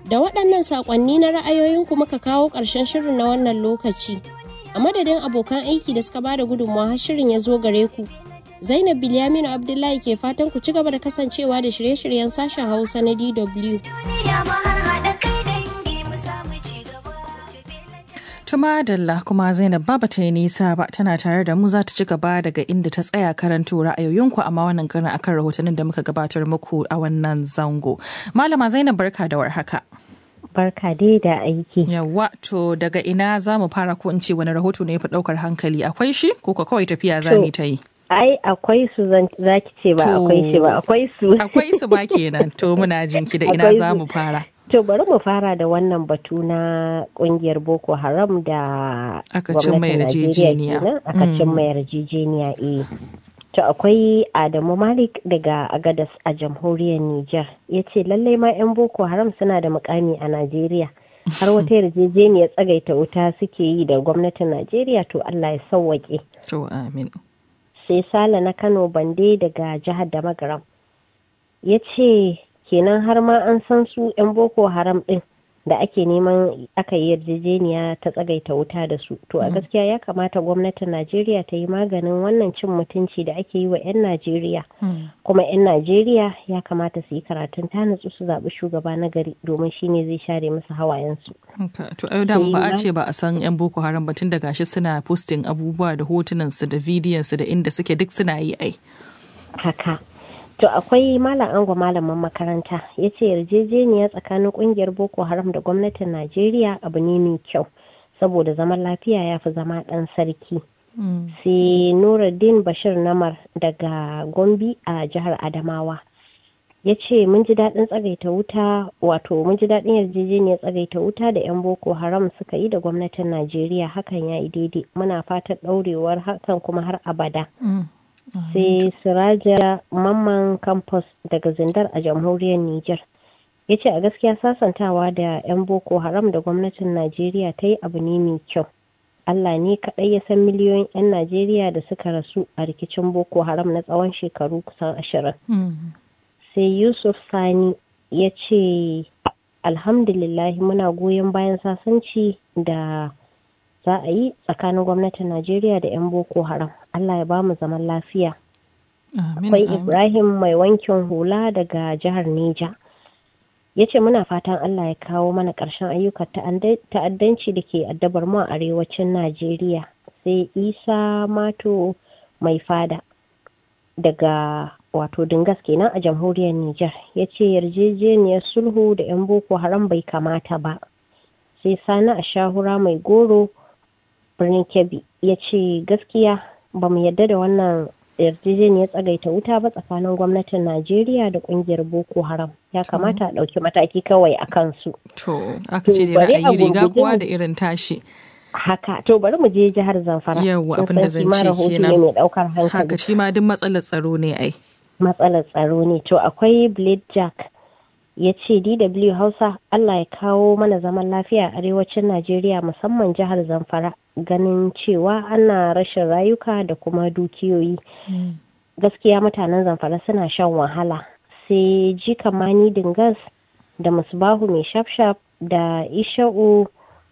Da waɗannan saƙonni na ra'ayoyinku muka kawo ƙarshen shirin na wannan lokaci. A madadin abokan aiki da suka bada gudunmawa har shirin ya zo gare ku. Zainab Bilyaminu Abdullahi ke fatan ku ci gaba da kasancewa da shirye-shiryen sashen Hausa na DW. Tuma Dalla kuma Zainab ba ta yi nisa ba tana tare da mu za ta ci gaba daga inda ta tsaya karanto ra'ayoyinku amma wannan karin akan rahotannin da muka gabatar muku a wannan zango. Malama Zainab barka da warhaka. Barka dai da aiki. Yawwa to daga ina za mu fara ko in ce wani rahoto ne ya fi ɗaukar hankali akwai shi ko ka kawai tafiya za mu ta yi. Ai akwai su za ki ce ba akwai shi ba akwai su. Akwai su ba kenan to muna jinki da ina za mu fara. To bari mu fara da wannan batu na kungiyar Boko Haram da aka cin mai yarjejeniya. Aka cin mai yarjejeniya eh. To akwai Adamu Malik daga Agadas a jamhuriyar Nijar ya ce lallai ma 'yan Boko Haram suna da mukami a Najeriya. Har wata yarjejeniyar tsagaita wuta suke yi da gwamnatin Najeriya to Allah ya sauwaƙe. To amin. Sai Sale na Kano Bande daga jihar Damagaram. Ya ce kenan har ma an san su 'yan boko haram din da ake neman aka yi yarjejeniya ta tsagaita wuta da su to a gaskiya ya kamata gwamnatin najeriya ta yi maganin wannan cin mutunci da ake yi wa 'yan najeriya kuma 'yan najeriya ya kamata su yi karatun ta natsu su zaɓi shugaba na gari domin shine zai share musu hawayensu to ayo da ba a ce ba a san 'yan boko haram ba tun da gashi suna posting abubuwa da hotunansu da bidiyonsu da inda suke duk suna yi ai haka To akwai malam ango malamin makaranta ya ce yarjejeniya tsakanin kungiyar Boko Haram da gwamnatin Najeriya abu ne mai kyau saboda zaman lafiya ya fi zama ɗan sarki. Sai Nuruddin Bashir Namar daga Gombe a jihar Adamawa. Ya ce mun ji daɗin tsagaita wuta wato mun ji daɗin yarjejeniyar tsagaita wuta da 'yan Boko Haram suka yi da gwamnatin Najeriya hakan ya yi daidai muna fatan ɗaurewar hakan kuma har abada. sai siraja mamman campus daga zindar a jamhuriyar niger ya ce a gaskiya sasantawa da 'yan boko haram da gwamnatin najeriya ta yi abu ne mai kyau allah ne kaɗai ya san miliyoyin 'yan najeriya da suka rasu a rikicin boko haram na tsawon shekaru kusan ashirin sai yusuf sani ya ce alhamdulillah muna goyon bayan sasanci da za a yi tsakanin gwamnatin Najeriya da 'yan Boko Haram. Allah ya ba mu zaman lafiya. Akwai Ibrahim mai wankin hula daga jihar Neja. Ya ce muna fatan Allah ya kawo mana ƙarshen ayyukan ta'addanci da ke addabar mu a arewacin Najeriya. Sai Isa Mato mai fada daga wato Dingas kenan a jamhuriyar Nijar. Ya ce yarjejeniyar sulhu da 'yan Boko Haram bai kamata ba. Sai Sani a shahura mai goro birnin kebbi ya ce gaskiya ba mu yadda da wannan yarjejeniyar tsagaita wuta ba tsakanin gwamnatin najeriya da kungiyar boko haram ya kamata a ɗauki mataki kawai a kansu to aka ce da ra'ayi riga kowa da irin tashi haka to bari mu je jihar zamfara yawa abin da zan ce kenan mai daukar hankali haka shi ma duk matsalar tsaro ne ai matsalar tsaro ne to akwai blade jack ya ce dw hausa allah ya kawo mana zaman lafiya a arewacin najeriya musamman jihar zamfara ganin cewa ana rashin rayuka da kuma dukiyoyi gaskiya mutanen zamfara suna shan wahala sai jikamani dingas da musbahu mai shafshaf da isha'u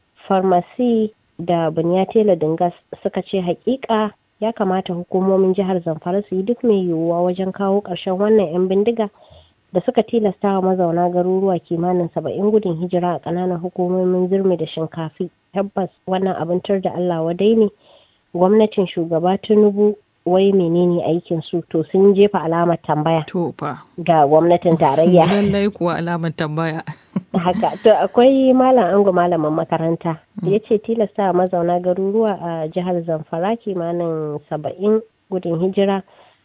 farmasi da bunyatela dingas suka ce hakika ya kamata hukumomin jihar zamfara su yi duk mai yiwuwa wajen kawo ƙarshen wannan 'yan bindiga da suka tilasta wa mazauna garuruwa kimanin saba'in gudun hijira a ƙananan hukumomin zirmi da shinkafi tabbas wannan abin tur da allah wadai ne gwamnatin shugaba tinubu wai menene aikin su to sun jefa alamar tambaya to fa ga gwamnatin tarayya lallai kuwa alamar tambaya haka to akwai malam ango malamin makaranta ya ce tilasta mazauna garuruwa a jihar zamfara kimanin saba'in gudun hijira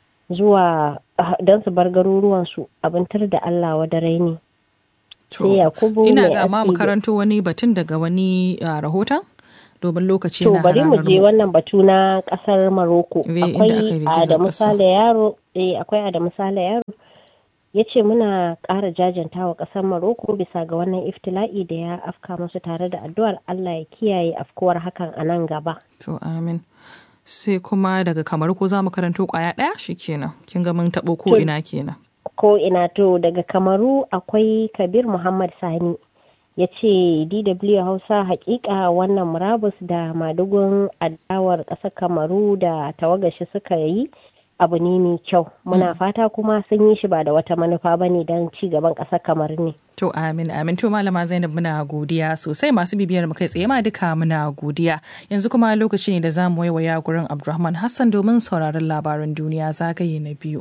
zuwa don su bar garuruwansu abintar da Allah wadarai ne. Sai Yakubu ina ga ma makaranto wani batun daga wani rahoton domin lokaci na bari mu je wannan batu na kasar Maroko. Akwai Adamu Sale Yaro, eh akwai Adamu Sale Yaro ya ce muna ƙara jajanta wa ƙasar Maroko bisa ga wannan iftila'i da ya afka musu tare da addu'ar Allah ya kiyaye afkuwar hakan a nan gaba. To amin. sai kuma daga kamar ko za mu karanto kwaya ɗaya shi kenan kin ga mun taɓo ko ina kenan ko ina to daga kamaru akwai kabir muhammad sani ya ce dw hausa hakika wannan murabus da madugun adawar ƙasar kamaru da tawagashi suka yi abu ne mai kyau muna fata kuma sun yi shi ba da wata manufa ba ne don ci gaban ƙasar kamar ne To amin amin to malama Zainab muna godiya sosai masu bibiyar mu kai tsaye ma duka muna godiya yanzu kuma lokaci ne da za mu waiwaya gurin Abdulrahman Hassan domin sauraron labaran duniya zagaye na biyu.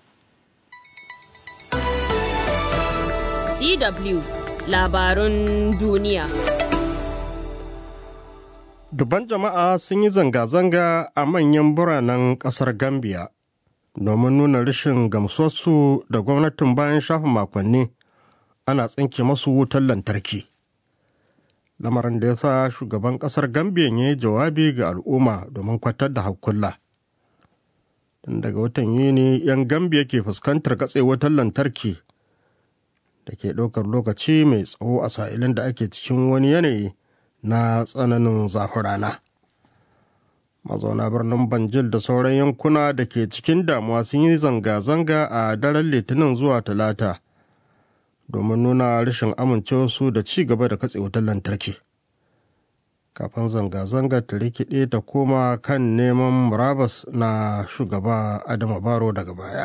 DW labarun duniya. Duban jama'a sun yi zanga-zanga a manyan biranen ƙasar Gambia domin nuna rashin gamsuwarsu da gwamnatin bayan shafa makonni ana tsinke masu wutar lantarki. Lamarin da ya sa shugaban ƙasar Gambia ya yi jawabi ga al'umma domin kwatar da hakulla. Tun daga watan Yuni 'yan Gambia ke fuskantar katse wutar lantarki da ke ɗaukar lokaci mai tsawo a sa'ilin da ake cikin wani yanayi na tsananin zafin rana. Mazauna birnin Banjil da sauran yankuna da ke cikin damuwa sun yi zanga-zanga a daren Litinin zuwa Talata domin nuna rashin amincewarsu da ci gaba da katse wutar lantarki. Kafin zanga-zanga ta rikide ta koma kan neman murabas na shugaba Adama Baro daga baya.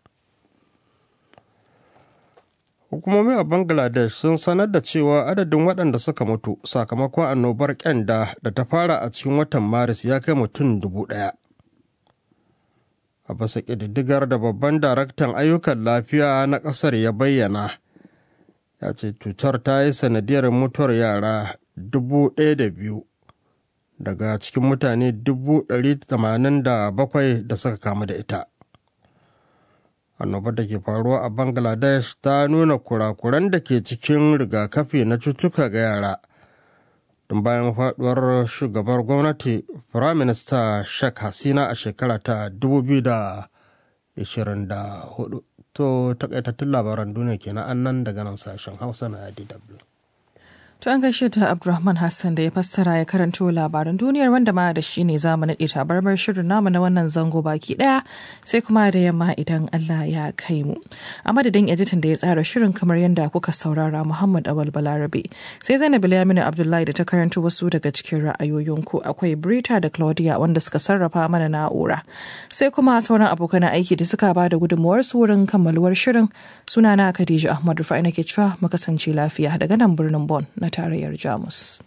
hukumomi a bangladesh sun sanar da cewa adadin waɗanda suka mutu sakamakon annobar kyanda da ta fara a cikin watan maris ya kai mutum dubu ɗaya a basa ƙididdigar da babban daraktan ayyukan lafiya na ƙasar ya bayyana ya ce cutar ta yi sanadiyar mutuwar yara dubu ɗaya da biyu daga cikin mutane dubu ɗari tamanin da bakwai da suka kamu da ita annobar da ke faruwa a bangladesh ta nuna kurakuran da ke cikin rigakafi na cutuka ga yara tun bayan faduwar shugabar gwamnati firaminista sheikh hasina a shekara ta 2024 to takaitattun labaran duniya kenan annan daga nan sashen hausa na dw To an gaishe ta Abdulrahman Hassan da ya fassara ya karanto labaran duniyar wanda ma da shi ne zamu naɗe tabarmar shirin namu na wannan zango baki ɗaya sai kuma da yamma idan Allah ya kai mu. A madadin editan da ya tsara shirin kamar yadda kuka saurara Muhammad Awal Balarabe sai Zainab Bilaminu Abdullahi da ta karanto wasu daga cikin ra'ayoyinku akwai Brita da Claudia wanda suka sarrafa mana na'ura. Sai kuma sauran abokan aiki da suka ba da gudunmuwar su wurin kammaluwar shirin sunana Khadija Ahmad Rufai nake cewa mu kasance lafiya daga nan birnin Bon. na tarayyar jamus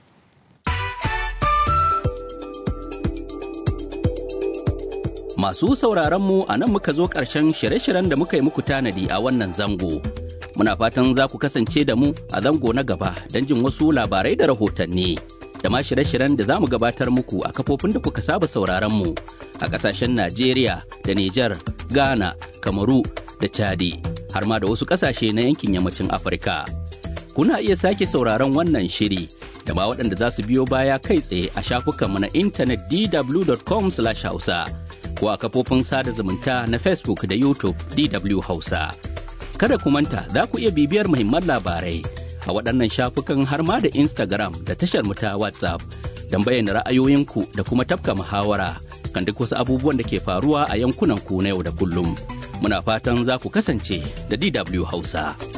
Masu sauraron mu a nan muka zo ƙarshen shirye-shiryen da muka yi muku tanadi a wannan zango. Muna fatan za ku kasance da mu a zango na gaba don jin wasu labarai da rahotanni. Da ma shirye-shiryen da za mu gabatar muku a kafofin da kuka saba sauraron mu a ƙasashen Najeriya da Nijar, Ghana, Kamaru da Chadi, har ma da wasu ƙasashe na yankin yammacin Afirka. kuna iya sake sauraron wannan shiri da ma waɗanda za su biyo baya kai tsaye a shafukanmu na intanet dw.com hausa ko a kafofin sada zumunta na facebook da youtube dw hausa kada ku manta za ku iya bibiyar muhimman labarai a waɗannan shafukan har ma da instagram da tashar mu ta whatsapp don bayyana ra'ayoyinku da kuma tafka muhawara kan duk wasu abubuwan da ke faruwa a yankunan ku na yau da kullum muna fatan za ku kasance da dw hausa.